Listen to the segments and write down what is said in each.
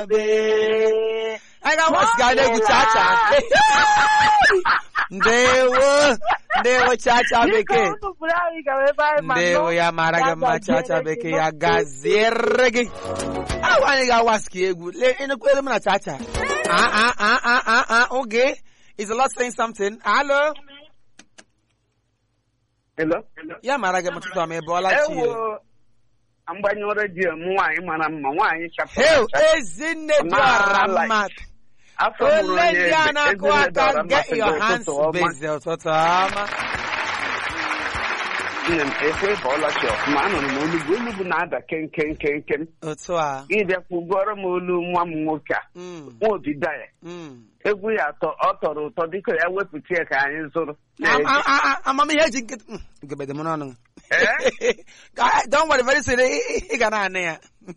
anyị ga-agbasi ka na-egwu chacha ndewo ndewo chacha bekee ndewo ya mara gị mma chacha bekee ya gaziere gị ahụ anyị ga-awasi ka egwu lee enekwere m na chacha ah ah ah ah ah ah oge is a lot saying something hello Hello? ya mara gị m ụtụtụ ọma ị bụọla chi Ewo, mgbanyụ redio m nwaanyị mara mma nwaanyị chapụrụ Heo, achapụ. ezinne dị ọra Ma- mma Afọ mụrụ ole onye ndị a eze, na-akụ ezinne aka dọrọ get mmasị your gị hands ụtụtụ ọma. busy ụtụtụ ọma Nne m ekwe bọọla chi ọfụma anụrụ m olugbu olugbu na-ada kenken kenken otu a gị bịakwu gụọrọ m olu nwa m nwoke a Mm, nwa obidaya mm. egwu ya atọ ọ tọrọ ụtọ dịka ya wepụta ya ka anyị zụrụ Am- am- am- am- amamihe eji nkịtị Mm, gebede m n'ọnụ Eh? Ka- don't worry very soon ị ị ga na-anụ ya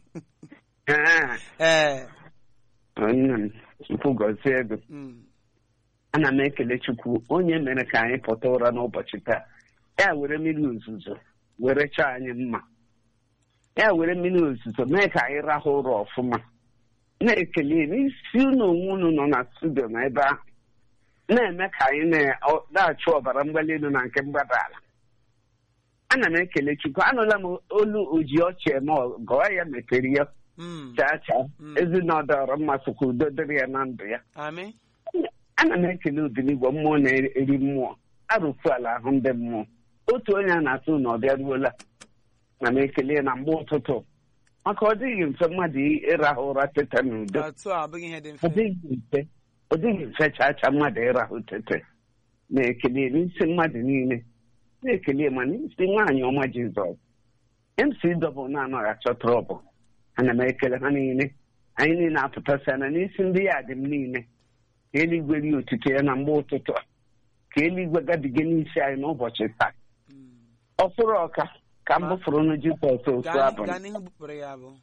Eh, ee nne m chukwu gọzie ego mm. ana m ekele chukwu onye mere ka anyị pụta ụra n'ụbọchị taa ya were mmiri ozuzo were chọọ anyị mma ya were mmiri ozuzo mee ka anyị rahụ ụra ọfụma na-ekele n'isi unu onwe unu nọ na studio na ebe ahụ na-eme ka anyị na- ọ- na-achụ ọbara mgbali elu na nke mgbada ala ana m ekele chukwu anụla m olu oji ọchị eme ọgọ ya mepere ya Mm. chaa chaa Mm. ezinọdọrọ mma sokwa udo dịrị ya na ndụ ya Amị. ana m ekele obiligbo mmụọ na-eri mmụọ arụfu ala ahụ ndị mmụọ otu onye a na-atụ na ọ bịaruola na m ekele na mgbe ụtụtụ maka ọ dịghị mfe mmadụ ịrahụ ụra tete n'udo otu a abụghị ihe dị ọ mfe dịghị mfe ọ dịghị mfe chacha mmadụ ịrahụ tete na-ekele n'isi mmadụ niile na-ekele ma n'isi nwaanyị ọma jizọs mc dọbụl na-anaghị achọ trọbụl ana m ekele ha niile anyị niile apụtasịa na n'isi ndị ya dị m niile ka eluigwe rie otuto ya na mgbe ụtụtụ a ka eluigwe gabiga n'isi anyị n'ụbọchị taa Mm. ọ fụrụ ọka ka m bụfụrụ nụ jizọs ofu Gaa abụ gaa n'ihu bupụrụ ya bụ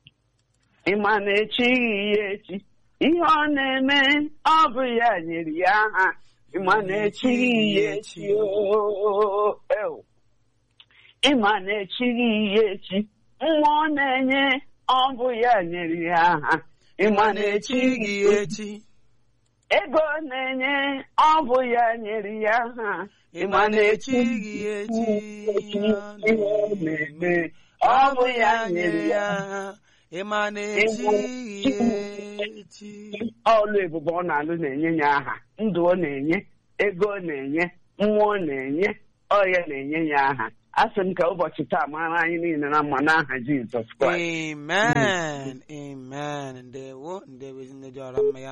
ịma na echighị ya echi ihe ọ na-eme ọ bụ ya nyere ya aha ịma na echighị ya echi oo, ew. ịma na echighị ya echi mmụọ na-enye ọ bụ ya nyere ya aha ịma na echighị ya echi echi ego na-enye ọ bụ ya nyere ya aha ịma na echighị ya echi ihe ọ na-eme ọ bụ ya nyere ya aha ịma na echighị ya echi ọlụ ebube ọ na-alụ na-enye ya aha ndụ ọ na-enye ego ọ na-enye mmụọ ọ na-enye ọya na-enye ya aha a sị m ka ụbọchị taa mara anyị niile na mma n'aha Jizọs Kraịst amen amen ndewo ndewo ezinne dị ọra mma ya